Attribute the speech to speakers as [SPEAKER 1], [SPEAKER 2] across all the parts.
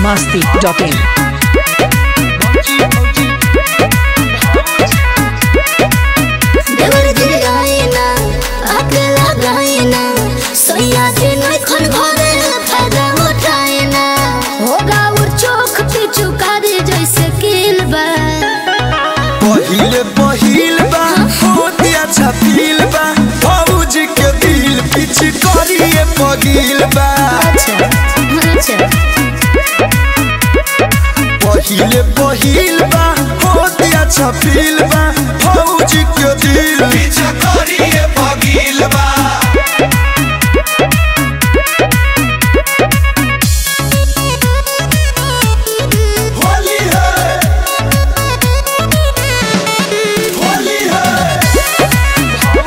[SPEAKER 1] masti.in.
[SPEAKER 2] देवर दिल गायना अकेला गायना सोया दिन खन भरे फायदा उठायना होगा और चोख पे चुकारी जैसे किल बा
[SPEAKER 3] पहिले पहिल बा होती अच्छा फील बा भौजी के दिल पिछ करिए पगिल बा
[SPEAKER 2] अच्छा अच्छा
[SPEAKER 3] पहिले पहिल बा होती अच्छा फील बा भौजी के दिल पिछ करिए पगिल बा होली है होली है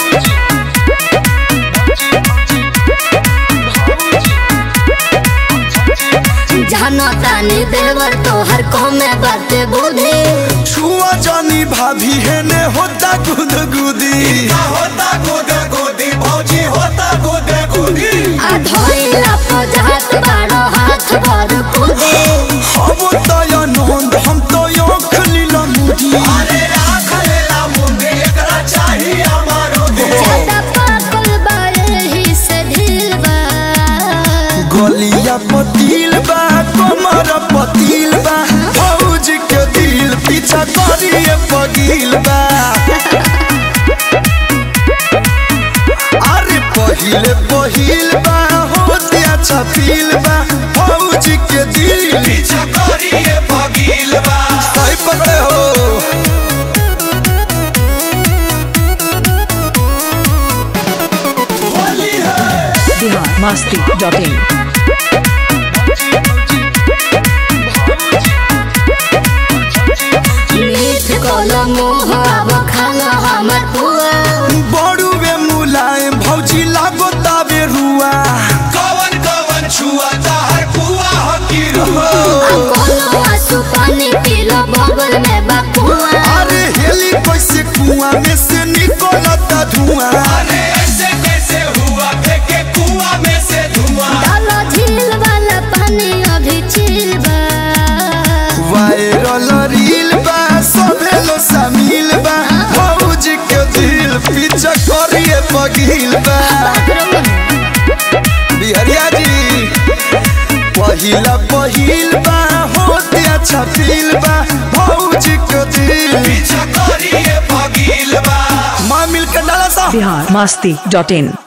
[SPEAKER 2] जानो तानी देवर तोहर कमे बाते बुद्धि
[SPEAKER 3] छुआ जानी भाभी है ने होता गुद गुदी होता गुद गुदी भौजी होता गुद गुदी
[SPEAKER 2] आ धोइला पजात बारो हाथ भर कुदे
[SPEAKER 3] हम तो या नंद हम तो यो खलीला मुदी अरे राख लेला मुंडी एकरा चाहिए हमारो दे
[SPEAKER 2] ज्यादा पाकल बारे ही से ढील बा
[SPEAKER 3] गलिया पतील बा कमर पतील बा भौजी के दिल पीछा करिए पगील बा अरे पहिले पहिल बा होते अच्छा फील बा भौजी के दिल पीछा करिए पगील बा सही पते हो होली है
[SPEAKER 1] Bihar masti.in.
[SPEAKER 2] मीठ कोलो मुँह अब खाना हमर पुआ
[SPEAKER 3] बड़ुए मुलायम भौजी लागो ताबे रुआ कवन कवन छुआ ताहर कुआ हकी रुआ
[SPEAKER 2] कोनो आंसू पानी पीलो बगल में बकुआ
[SPEAKER 3] अरे हेली कैसे कुआं में से निकलता धुआं अरे ऐसे कैसे हुआ फेंके कुआं में से धुआं
[SPEAKER 2] डालो झील वाला पानी अभी चिल बा
[SPEAKER 3] वायरल रील बा सभे लो शामिल बा भौजी के दिल पीछा करिए पगील बा बिहरिया जी पहिला पहिल बा होते अच्छा फील बा भौजी के दिल पीछा करिए पगील बा माँ मिल के डाला सा
[SPEAKER 1] Bihar masti.in.